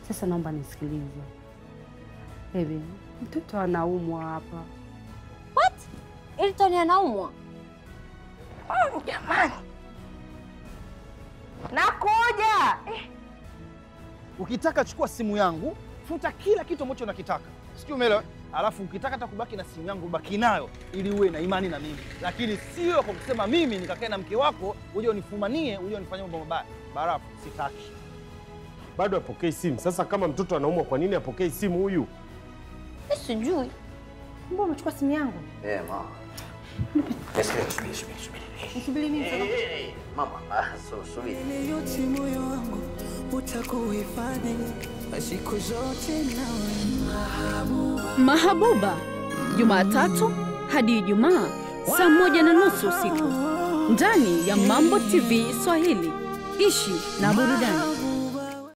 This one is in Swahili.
Sasa naomba nisikilize. Baby, mtoto anaumwa hapa. What? Elton anaumwa? Jamani, nakuja. Eh, Ukitaka chukua simu yangu, futa kila kitu ambacho unakitaka, sijui umeelewa? Alafu ukitaka hata kubaki na simu yangu, baki nayo ili uwe na imani na mimi, lakini sio kwa kusema mimi nikakae na mke wako uje unifumanie uje unifanyie mambo mabaya. Barafu, sitaki. Bado apokei simu. Sasa kama mtoto anaumwa, kwa nini apokei simu huyu? Sijui. Mbona umechukua simu yangu? Eh, mama. Subiri, subiri, subiri, subiri. Nisubiri nini sasa? Eh, Mama, ah, so- subiri. Ile yote moyo wangu utakuhifadhi siku zote nawe. Mahabuba, Jumatatu hadi Ijumaa saa moja na nusu usiku ndani ya Mambo TV Swahili. Ishi na burudani.